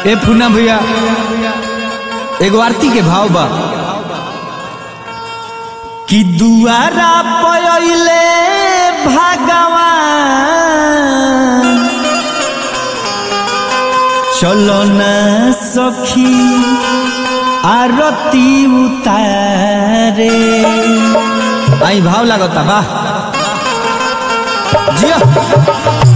ए fauna भैया एगो आरती के भाव बा कि दुआरा पयले भगवान चलो न सखी आरती उतारे आई भाव लागता बा जिया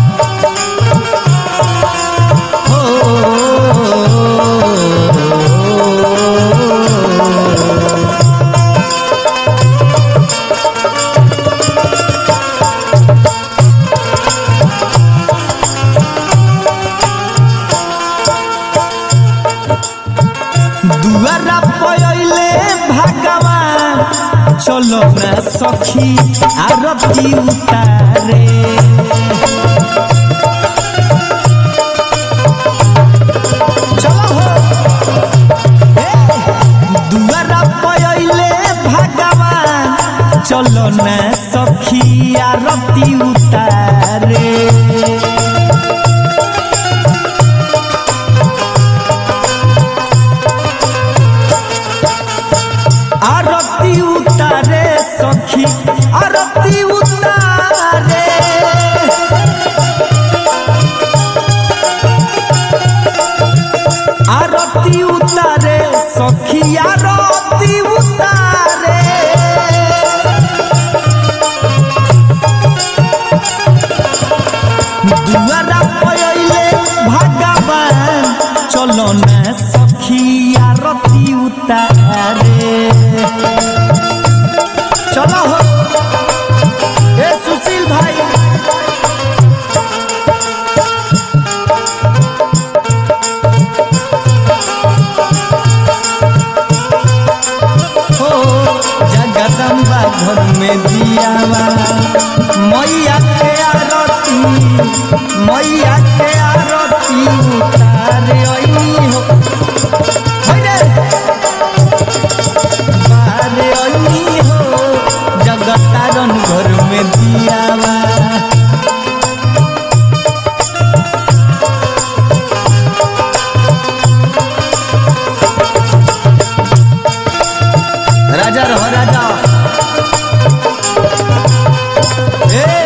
दुआरा पयले भगवान चलो ना सखी आरती उतारे चलो हो ए, दुआरा पयले भगवान चलो ना सखी आरती उतारे आरती उतारे सखी आरती उतारे आरती उतारे सखी आरती उतारे दुआरा पयले भगवान चलो ना सखी आरती उतारे चलो हो ए सुशील भाई हो जगदम्बा घर में दियावा मैया के आरती मैया के आरती उतारे अइनी हो होइ रे बारे अइनी हो जगतारन घर में दियावा राजा रहो राजा ए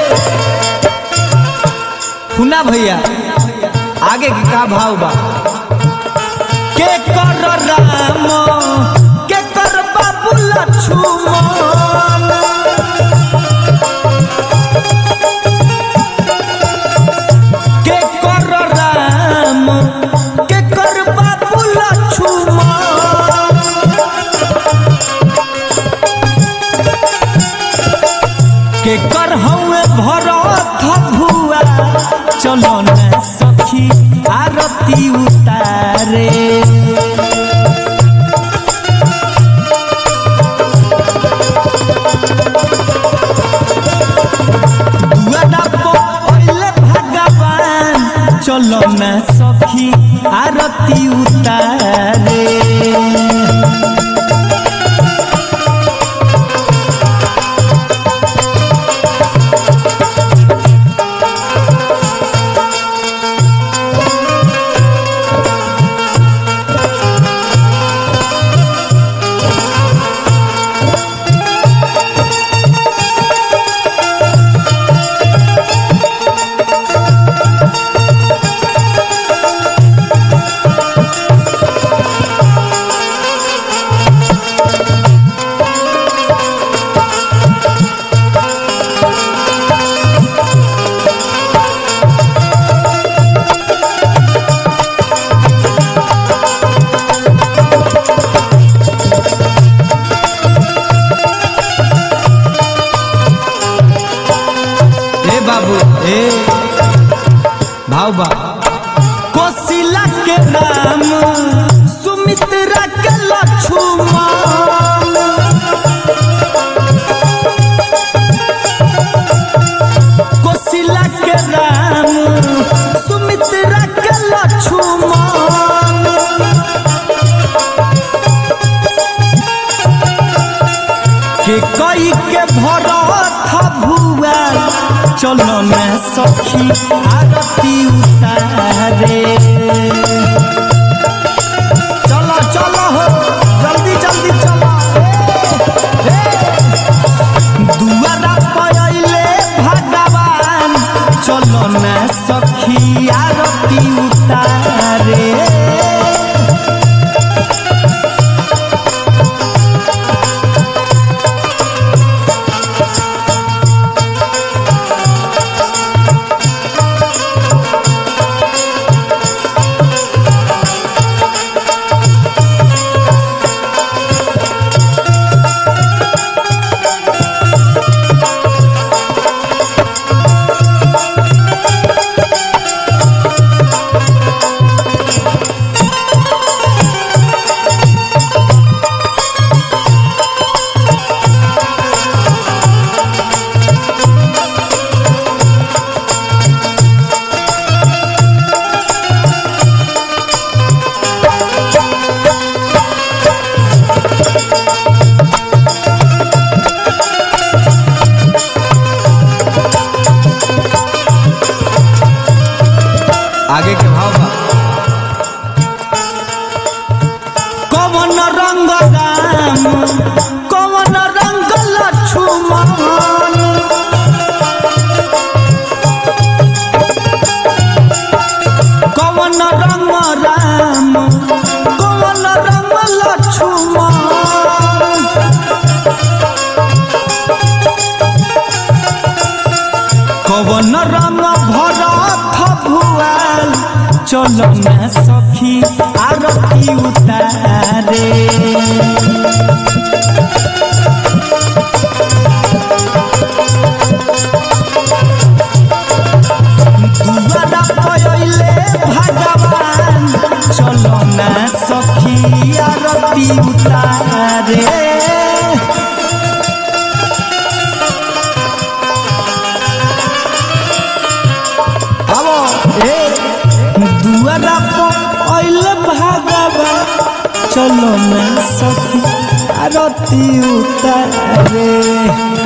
खुना भैया आगे के का भाव बा के कर राम के कर बाबू लक्ष्मण के कर राम के कर बाबू लक्ष्मण के कर हवे भरत भुआ चलो न सखी आरती उतारे दुआरा पहिले भगवान चलो न सखी आरती उतारे ए बाबू ए भाव बा कोशिला के नाम सुमित्रा के लक्ष्मण कोशिला के राम सुमित्रा के लक्ष्मण के कई के भरत भुआ चलो न सखी आरती उतारे के भाव बा कवन रंग राम कवन रंग लक्ष्मण कवन रंग राम कवन रंग लक्ष्मण कवन रंग भरत भुआल चलो ना सखी आरती उतारे दुआरा पयले भगवान चलो ना सखी आरती उतारे आवो ए दुआरा पयले भगवान चलो ना सखी आरती उतारे